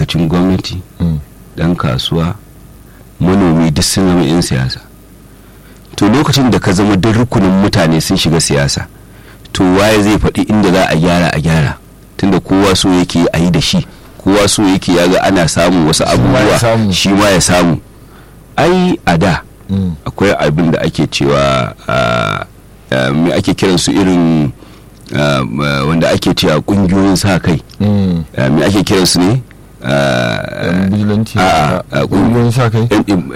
ma'aikacin gwamnati dan kasuwa manomi duk sun zama 'yan siyasa to lokacin da ka zama duk rukunin mutane sun shiga siyasa to waye zai faɗi inda za a gyara a gyara tunda kowa so yake a yi da shi kowa so yake ya ga ana samun wasu abubuwa shi ma ya samu ai a da akwai abin da ake cewa me ake kiransu irin wanda ake cewa kungiyoyin sa kai me ake kiransu ne kungiyoyin sa kai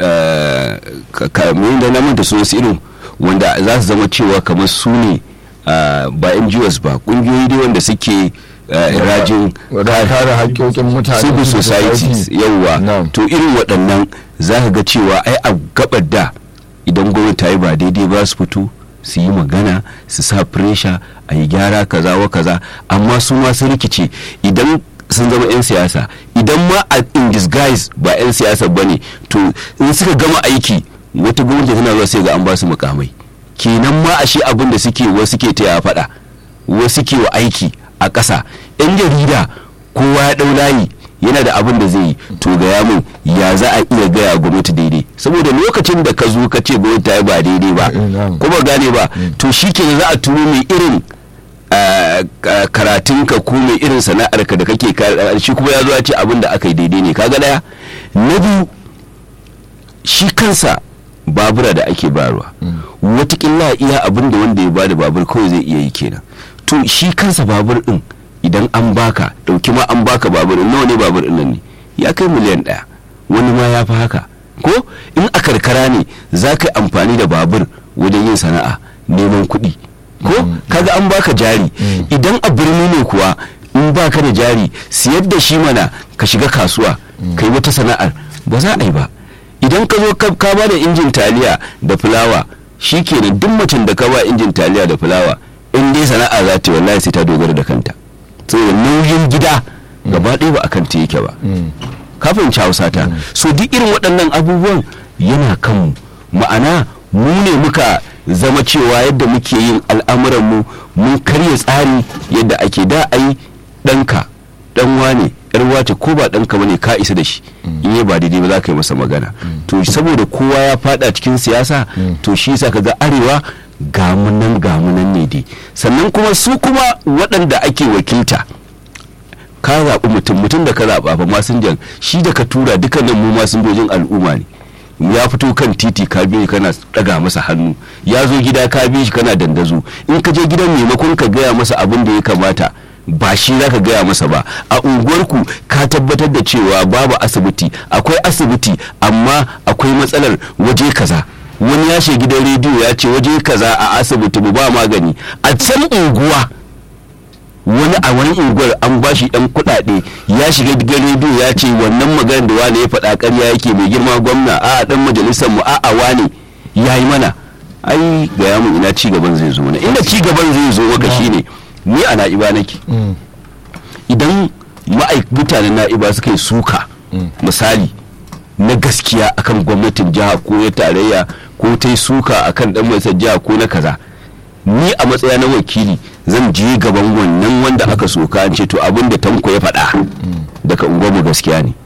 kamar da na manta su wasu irin wanda za su zama cewa kamar su ne ba NGOs ba kungiyoyi dai wanda suke rajin kare haƙƙoƙin mutane civil societies yauwa to irin waɗannan za ka ga cewa ai a gabar da idan gwamnati ta yi ba daidai ba su fito su yi magana su sa pressure a yi gyara kaza wa kaza amma su ma sun rikice idan sun zama 'yan siyasa idan ma a in disguise ba 'yan siyasa ba ne to in suka gama aiki wata gwamnati tana zuwa sai ga an ba su mukamai kenan ma a shi abin da suke wasu ke taya faɗa wasu ke wa aiki a ƙasa 'yan jarida kowa ya ɗau layi yana da abin da zai yi to gaya min ya za a iya gaya gwamnati daidai saboda lokacin da ka zo ka ce gwamnati ta yi ba daidai ba ko ba gane ba to shi ke za a turo mai irin karatunka ko mai irin sana'arka da kake shi kuma ya zo ya ce abin da aka yi daidai ne kaga daya na biyu shi kansa babura da ake barwa watakila iya abin da wanda ya bada babur kawai zai iya yi kenan to shi kansa babur din idan an baka dauki ma an baka babur nawa ne babur din nan ne ya kai miliyan ɗaya wani ma ya fi haka ko in a karkara ne za ka yi amfani da babur wajen yin sana'a neman kuɗi ko kaga an baka jari idan a birni ne kuwa in baka da jari siyar da shi mana ka shiga kasuwa kai wata sana'ar ba za a yi ba idan ka zo ka ba da injin taliya da fulawa shi kenan duk mutum da ka ba injin taliya da fulawa in dai sana'a za ta wallahi sai ta dogara da kanta saboda nauyin gida gaba ɗaya ba a kan ta yake ba kafin hausa ta so duk irin waɗannan abubuwan yana kanmu ma'ana mu ne muka zama cewa yadda muke yin al'amuranmu mun karya tsari yadda ake da ai ɗanka ɗan wane yar wace ko ba ɗanka bane ka isa da shi in yi ba daidai ba za ka yi masa magana to saboda kowa ya fada cikin siyasa to shi sa ga arewa gamunan gamunan ne dai sannan kuma su kuma waɗanda ake wakilta ka zaɓi mutum mutum da ka zaɓa ba masinjan shi da ka tura dukkanin mu masinjojin al'umma ne ya fito kan titi ka biyu kana daga masa hannu ya zo gida ka biyu shi kana dandazo in ka je gidan maimakon ka gaya masa abin da ya kamata ba shi za ka gaya masa ba a unguwarku ka tabbatar da cewa babu asibiti akwai asibiti amma akwai matsalar waje kaza wani ya shiga gidan rediyo ya ce waje kaza a asibiti mu ba magani a can unguwa wani a wani unguwar an ba shi ɗan kuɗaɗe ya shiga gidan rediyo ya ce wannan maganar da wani ya faɗa ƙarya yake mai girma gwamna a ɗan majalisar mu a a wani ya yi mana ai ga yamu ina ci gaban zai zo mana inda ci gaban zai zo maka shine ni a na'iba nake idan mutanen na'iba suka yi suka misali na gaskiya akan gwamnatin jiha ko na tarayya ko ta yi suka akan dan majalisar jiha ko na kaza ni a matsaya na wakili zan je gaban wannan wanda aka soka an ce to abin da tanko ya faɗa daga unguwarmu gaskiya ne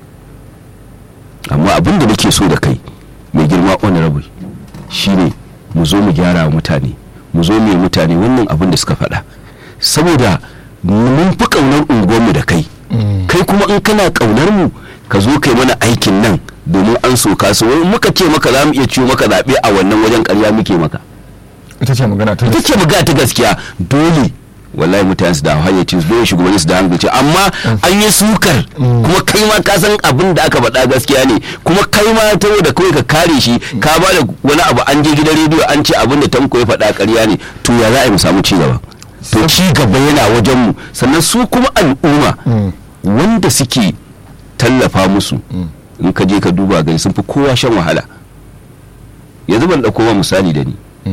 amma abin da nake so da kai mai girma honorable shine mu zo mu gyara wa mutane mu zo mu yi mutane wannan abin da suka faɗa saboda mun fi ƙaunar unguwarmu da kai kai kuma in kana ƙaunar mu ka zo kai mana aikin nan domin an soka su wani muka ce maka za mu iya ciwo maka zaɓe a wannan wajen ƙarya muke maka ita ce magana ta ita ce magana ta gaskiya dole wallahi mutane su da hayyacin su dole shugabanni su da hankali amma an yi sukar kuma kai ma ka san abin da aka faɗa gaskiya ne kuma kai ma ta da kawai ka kare shi ka ba da wani abu an je gidan rediyo an ce abin da tanko ya faɗa ƙarya ne to ya za a yi mu samu ci gaba to ci gaba yana wajen mu sannan su kuma al'umma wanda suke tallafa musu in ka je ka duba gani sun fi kowa shan wahala yanzu ban ɗauko ma misali da ni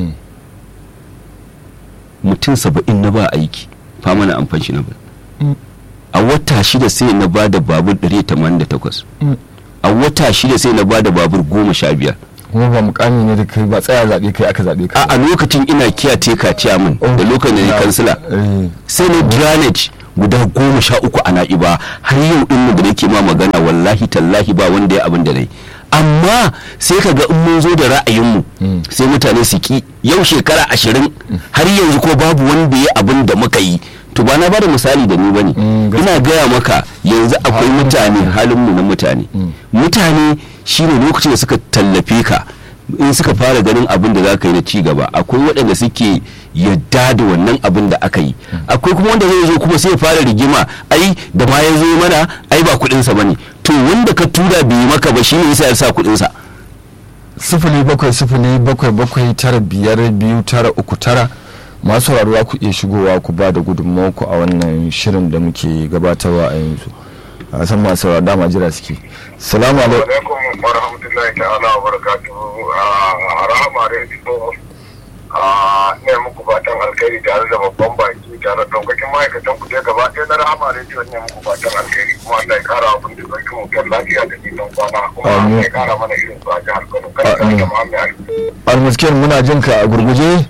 mutum saba'in na ba aiki fama na amfanshi na ba a wata shida sai na ba da babur 188 a wata shida sai na ba da babur goma sha biyar kuma ba mukami ne da kai ba tsaya zaɓe kai aka zaɓe ka a lokacin ina kiyate ka ciyaman da lokacin da ni kansila sai na drainage guda goma sha uku a na'iba har yau din da nake ma magana wallahi tallahi ba wanda ya abin da nayi amma sai ka ga in mun zo da ra'ayinmu sai mutane su ki yau shekara ashirin har yanzu ko babu wanda ya abin da muka yi to ba na bada misali da ni bane Mm, gaskiya. ina gaya maka yanzu akwai Halin mutane mutane. halinmu na mutane mutane shine lokacin da suka tallafe ka in suka fara ganin abin da za ka yi na ci gaba akwai waɗanda suke yadda da wannan abin da aka yi akwai kuma wanda zai zo kuma sai ya fara rigima ai da ma ya zo mana ai ba kuɗinsa ba ne to wanda ka tura bai yi maka ba shine yasa ya sa kuɗinsa sifili bakwai sifili bakwai bakwai tara biyar biyu tara uku tara masu sauraro ku iya shigowa ku ba da gudunmawarku a wannan shirin da muke gabatarwa a yanzu a san masu sauraro dama jira suke salamu alaikum alaikum wa rahmatullahi ta'ala wa barakatuhu a rahama radio a ne muku fatan alkhairi tare da babban baki tare da daukakin ma'aikatan ku dai gaba ɗaya na rahama radio ne muku fatan alkhairi kuma Allah ya kara abin da zai mutum lafiya da nisan kwana kuma Amin. Allah ya kara mana irin su a jihar Kano kada ka Amin. rika Muhammad Ali almuskin muna jin ka a gurguje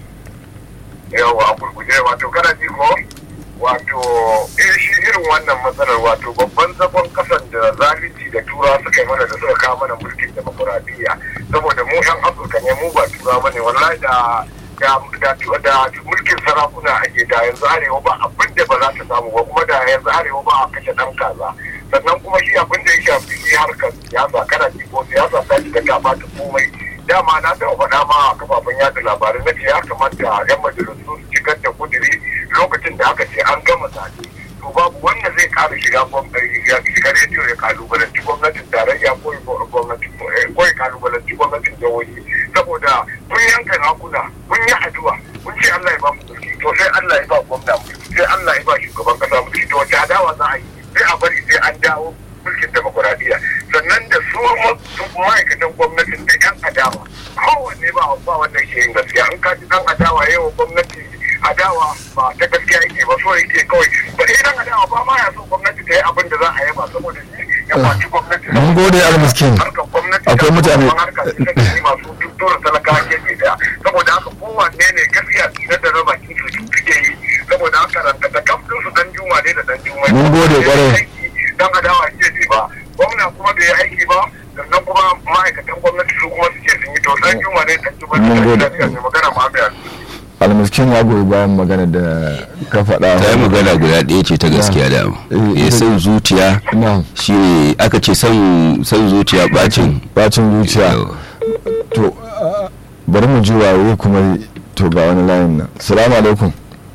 yawa a gurguje wato kana ji ko wato eh shi irin wannan matsalar wato babban zagon kasan da zalunci da tura suka yi mana da suka kawo mana mulkin demokuraɗiyya saboda mu yan afirka ne mu ba tura bane wallahi da da da da mulkin sarakuna ake da yanzu arewa ba abin da ba za ta samu ba kuma da yanzu arewa ba a kashe dan kaza sannan kuma shi abin da ya shafi shi harkar siyasa kana ji ko siyasa ta shiga ta bata komai dama na taɓa faɗa ma a kafafen yada labarai na ce ya kamata yan majalisu su shigar da kudiri lokacin da aka ce an gama zaɓe to babu wanda zai ƙara shiga gwamnati ya shiga rediyo ya kalubalanci gwamnatin tarayya ko ya gwamnati ko ya kalubalanci gwamnatin jihohi saboda mun yanka hakuna mun yi addu'a mun ce Allah ya ba mu mulki to sai Allah ya ba gwamna mulki sai Allah ya ba shugaban kasa mulki to wace adawa za a yi sai a bari sai an dawo mulkin demokuraɗiyya sannan da su su ma'aikatan gwamnatin da yan adawa kowanne ba ba wannan ke yin gaskiya an kaji dan adawa yawa gwamnati adawa ba ta gaskiya yake ba so yake kawai ba sai dan adawa ba ma ya so gwamnati ta yi abin da za a yi ba saboda shi ya kwaci gwamnati Mun gode, Almiskin. harkar gwamnati Akwai da mutane- kuma harkar tattalin masu tuttura talakawa gefe daya saboda haka kowanne ne gaskiya na da raba kin su suke yi saboda haka ranta da kamfin su dan juma ne da dan juma Mun gode kwarai. dan adawa ke ce ba gwamna kuma bai yi aiki ba sannan kuma ma'aikatan gwamnati su kuma suke sun yi to dan juma ne dan juma Mun ne gode. da ne magana ma bai almuskin ya goyi bayan magana da ka faɗa ta yi magana guda ɗaya ce ta gaskiya da Eh, ya ita- san zuciya na shine aka ce son son zuciya bacin bacin zuciya to ah, bari mu ji waye kuma to ga wani layin nan salamu alaikum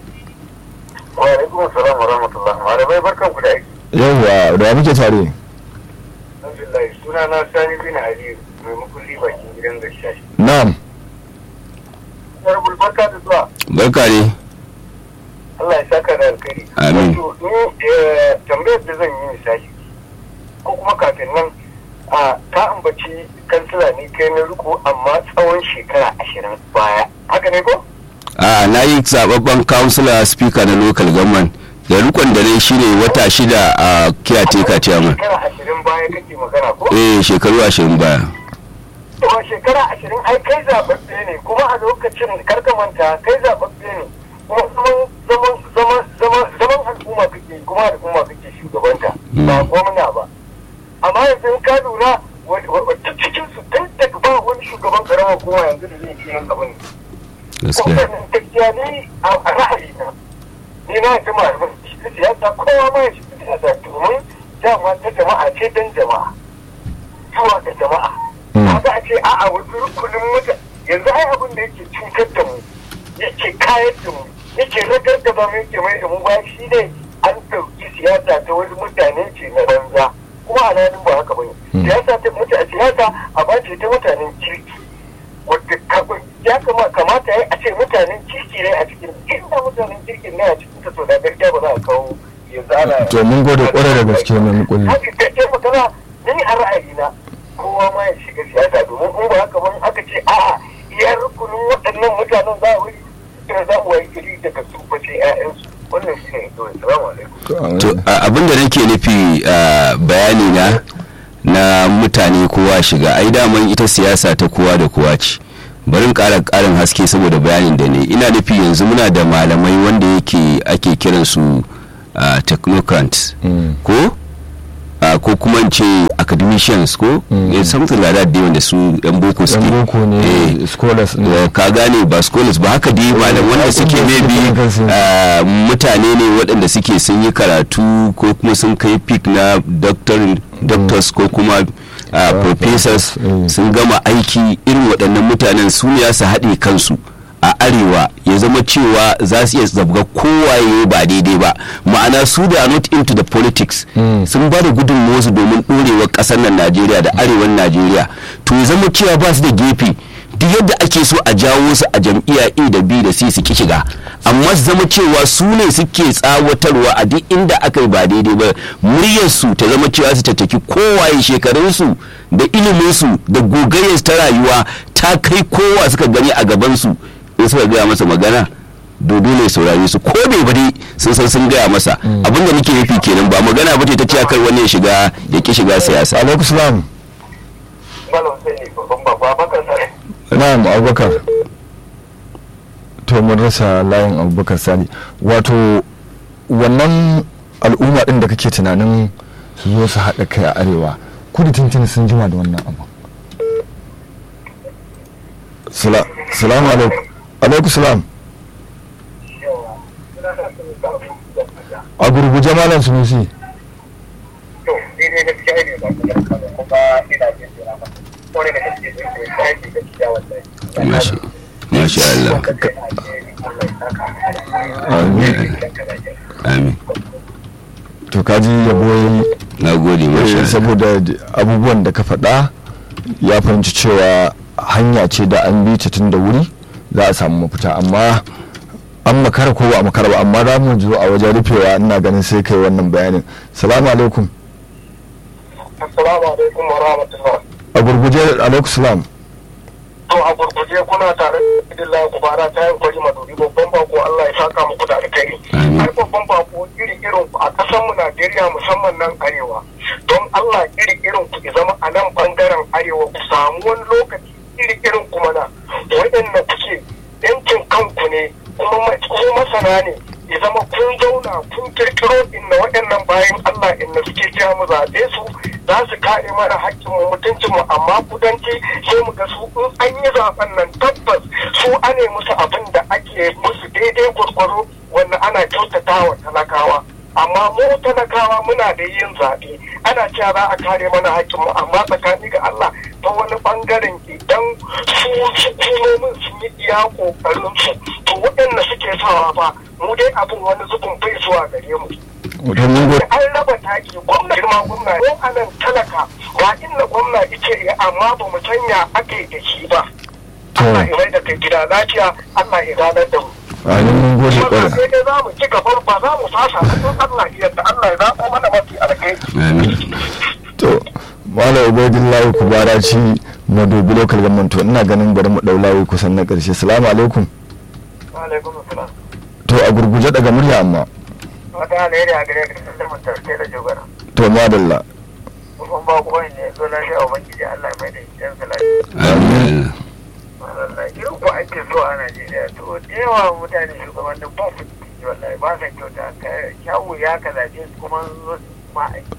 wa alaikum assalam wa rahmatullah malamai barkan ku da aiki yawwa da muke tare alhamdulillah suna na sani bin ali mai makulli bakin gidan gaskiya na'am Honorable barka da zuwa barka ne Allah ya saka da alkhairi. Amin. Wato ni eh, tambayar da zan yi misali ko kuma kafin nan a ka ambaci kansila ne kai na riko amma tsawon shekara ashirin baya. Haka ne ko? a na yi zababben councilor speaker na local government da rikon da ne shine wata shida a caretaker chairman Shekara ashirin baya kake magana ko? eh shekaru ashirin baya To shekara ashirin ai kai zaɓaɓɓe ne kuma a lokacin karka manta kai zaɓaɓɓe ne kuma zaman zaman zaman zaman zaman al'umma kake kuma al'umma kake shugabanta ba gwamna ba amma yanzu in ka lura wata cikin su tun daga ba wani shugaban karamar hukuma yanzu da zai ci yin abin gaskiya kuma gaskiya ni a ra'ayi na ni na ta malamin shi siyasa kowa ma ya shi siyasa domin dama ta jama'a ce dan jama'a zuwa ga jama'a kaga a ce a'a wasu rukunin mutane yanzu ai abin da yake cutar da mu yake kayar da mu yake ragar da ba mu yake mai da mu ba shi ne an ɗauki siyasa ta wasu mutane ce na banza kuma a nan ba haka bane siyasa ta mutane siyasa a bace ta mutanen kirki wadda kafin ya kama kamata ya a ce mutanen kirki ne a cikin inda mutanen kirkin ne a cikin ta to da gaskiya ba za a kawo yanzu ana to mun gode kwarai da gaske mai mukulli haka ta ce magana ni a ra'ayina kowa ma ya shiga siyasa domin in ba haka ban aka ce a'a iya rukunin waɗannan mutanen za a wuri da za mu wayi gari daga su fa sai ƴaƴansu wannan shi ne kawai salamu alaikum to a- abin da nake nufi a bayani na na mutane kowa shiga ai daman ita siyasa ta kowa da kowa ce bari in ƙara ƙarin haske saboda bayanin da ne ina nufi yanzu muna da malamai wanda yake ake kiransu uh, technocrats Mm. ko uh, ko kuma in ce academicians ko Mm. eh, something like that dai wanda su yan boko suke yan boko Eh, ne scholars ne Eh, ka gane ba scholars ba haka dai malam wanda suke waɗanda suke maybe kansu. ah, mutane ne waɗanda suke sun yi karatu ko kuma sun kai peak na doctor doctors ko kuma ah, professors mm. sun gama aiki irin waɗannan mutanen su ne za su haɗe kansu a arewa ya zama cewa za su iya zabga kowaye ba daidai ba ma'ana su da are not into the politics Mm. sun ba da gudunmuwarsu domin ɗorewar ƙasar nan najeriya da arewan najeriya to ya zama cewa ba su da gefe duk yadda ake so a jawo su a jam'iyya a da b da c su ki shiga amma su zama cewa su ne suke tsawatarwa a duk inda aka yi ba daidai ba muryarsu ta zama cewa su tattaki kowaye shekarunsu da iliminsu da gogayyarsu ta rayuwa ta kai kowa suka gani a gabansu in suka gaya masa magana dodo ne saurare su ko bai bari sun san sun gaya masa abin da nake nufi kenan ba magana ba ce ta cewa kar wani ya shiga ya ki shiga siyasa alaikum salam malam sai ne babban babba baka sare na'am abubakar to mun rasa layin abubakar sani wato wannan al'umma din da kake tunanin su zo su haɗa kai a arewa kudu tuntuni sun jima da wannan abu Sala- salamu alaikum alaikum salam a gurguje malam sunusi to ni ne gaskiya ne ba ku da kuma ina jin jira ba ko ne da kake jin ko sai ki gaskiya wallahi masha masha Allah Amin. amin to kaji yabo yayi na gode masha Eh, Allah saboda d- abubuwan da ka faɗa ya fahimci cewa hanya ce da an bi ta tun da wuri za a samu mafita amma an makara ko ba a makara ba amma za mu zo a wajen rufewa ina ganin sai kai wannan bayanin salamu alaikum assalamu alaikum wa rahmatullah a gurguje alaikum salam to a gurguje kuna tare da Abdullahi Kubara ta yin kwari maduri babban bako Allah ya saka muku da alkhairi Amin. har babban bako iri irin ku a ƙasar mu Najeriya musamman nan arewa don Allah iri irin ku ki zama a nan bangaren arewa ku samu wani lokaci iri irin ku mana waɗanda kuke yankin kanku ne kuma ma- ku masana ne ya zama kun zauna kun kirkiro inna waɗannan bayan Allah inna suke cewa mu zaɓe su za su kare mana haƙƙin mu mutuncin mu amma kudanci sai mu ga su in an yi zaɓen nan tabbas su ane musu abin da ake musu daidai gwargwaro wanda ana kyautata wa talakawa amma mu talakawa muna da yin zaɓe ana cewa za a kare mana haƙƙin mu amma tsakani ga Allah ta wani bangaren idan su hukumomin sun yi iya ƙoƙarin su to waɗanda suke sawa ba mu dai abin wani zubin bai zuwa gare mu wato mun go- an raba taki gwamna girma gwamna ko anan talaka ba inda gwamna ike ya amma ba mu sanya ake da shi ba To. Allah ya mai da kai gida lafiya Allah ya ranar da mu amin mun gode kuma kwarai sai dai za mu ci gaba ba za mu fasa ba don Allah ya yarda Allah ya zaɓo mana mafi alkhairi amin to malam ubaidillahi kubara ci madobi local government to ina ganin bari mu ɗau layi kusan na ƙarshe salamu alaikum wa alaikum assalam to a gurguje daga murya amma wata alheri a gare ka da mutarke da jogara to madalla kuma ba ku ne zo lafiya ubangiji Allah mai da yan salati amin wallahi irin ko ake so a Najeriya to da yawa mutane shugabannin ba su ciki wallahi ba sa kyauta ka kyawu ya ka zaɓe su kuma zo su ma aiki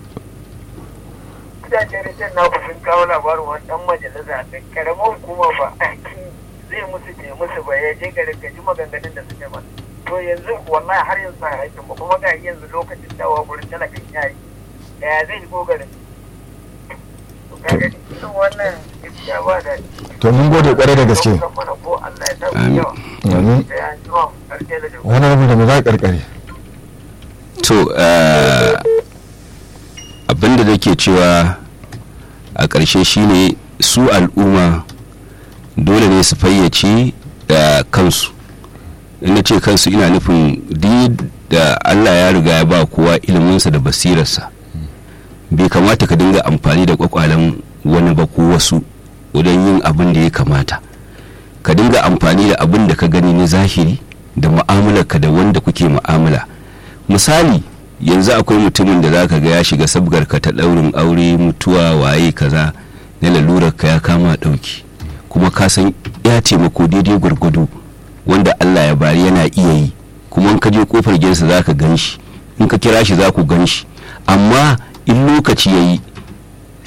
gidajen rijiyar na sun kawo labarin wani ɗan majalisa da karamar hukuma ba aiki zai musu bai musu ba ya je garin ka ji maganganun da suke ba to yanzu wallahi har yanzu a aikin ba kuma ga yanzu lokacin dawa gurin talakan yayi ya zai ko garin to ka gani irin wannan gaskiya ba da to mun gode kwarai da gaske Amin. amin wani rabu da mu za a karkare to eh, abinda da ke cewa a ƙarshe shine su al'umma dole ne su fayyace da kansu ina ce kansu ina nufin duk da allah ya riga ya ba kowa iliminsa da basirarsa bai kamata ka dinga amfani da kwakwalen wani ba ko wasu wajen yin abin da ya kamata ka dinga amfani da abin da ka gani na zahiri da mu'amalarka da wanda kuke mu'amala misali yanzu akwai mutumin da zaka ga ya shiga sabgar ka ta daurin aure mutuwa waye kaza na lalurar ka ya kama dauki kuma ka san ya taimako daidai gwargwado wanda Allah ya bari yana iya yi kuma in ka je kofar gidansa zaka gan shi in ka kira shi za ku gan shi amma in lokaci ya yi